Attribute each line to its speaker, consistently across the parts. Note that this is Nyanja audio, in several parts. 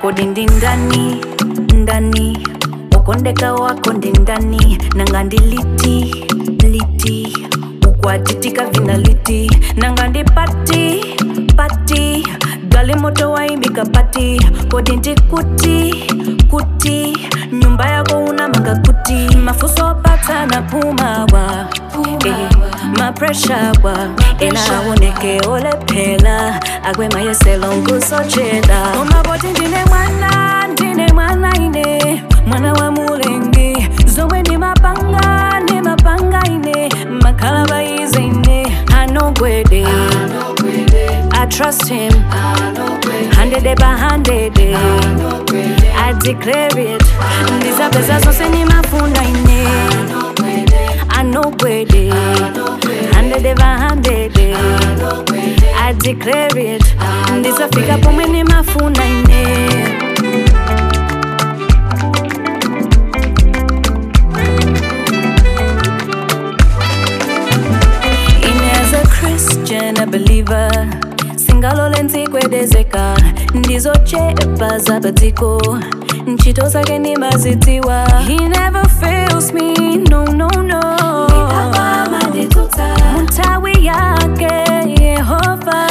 Speaker 1: kodi ndi ndani ndani wakondeka wako ndi ndani nanga ndi liti liti ukwatitika vina liti nanga ndi pati pati gali moto waimika pati kodi ndi kuti kuti nyumba yako unamanga kuti mafuso pata na pumawa eh, mapreshawa enaoneke olephela akwemayeselo nkusochela omaboti ndine mwana ndine mwana ine mwana wa mulengi zomwe ndi mapanga ndi mapanga ine makhala baize ine anogwede I trust him, hundred by hundred. I declare it. Ndizapeza zonse nimafuna ine. I know gwede, hundred by hundred. I declare it. Ndizafika pomwe nimafuna ine. In as a Christian, a believer singalole ntsikwedezeka ndizochepa zapatiko ntchito zake nimazitiwa he never fails me no no no mutawi yake yehova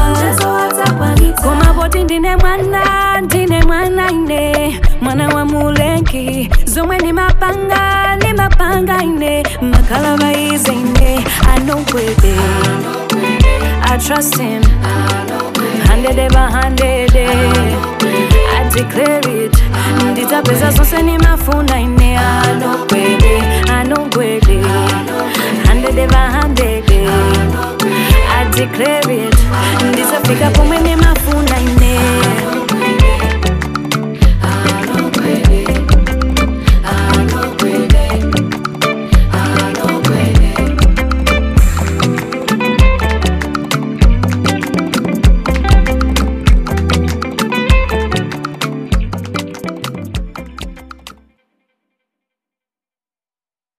Speaker 1: koma poti ndine mwana ndine mwana ine mwana wa mulengi zomwe ni mapanga ni mapanga ine makhala baize ine anogwede I trust him hundred by hundred I declare it nditapeza zonse nimafuna ine anogwede anogwede hundred by hundred I declare it ndizafika pomwe ni